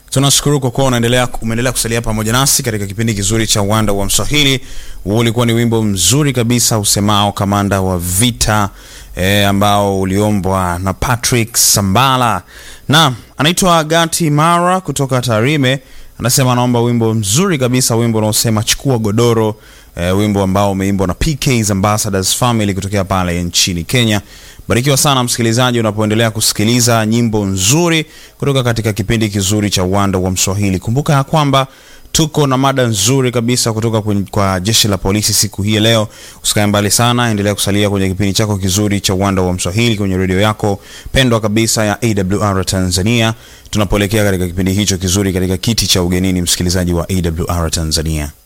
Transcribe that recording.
tunashukuru kwa kuwa unaendelea umeendelea kusalia pamoja nasi katika kipindi kizuri cha uwanda wa mswahili huo ulikuwa ni wimbo mzuri kabisa usemao kamanda wa vita e, ambao uliombwa na patrick sambala na anaitwa gati mara kutoka tarime anasema anaomba wimbo mzuri kabisa wimbo unaosema chukua godoro e, wimbo ambao umeimbwa na pks ambassadors family kutokea pale nchini kenya barikiwa sana msikilizaji unapoendelea kusikiliza nyimbo nzuri kutoka katika kipindi kizuri cha uwanda wa mswahili kumbuka ya kwamba tuko na mada nzuri kabisa kutoka kwenye, kwa jeshi la polisi siku hii ya leo usikae mbali sana endelea kusalia kwenye kipindi chako kizuri cha uwanda wa mswahili kwenye redio yako pendwa kabisa ya awr tanzania tunapoelekea katika kipindi hicho kizuri katika kiti cha ugenini msikilizaji wa awr tanzania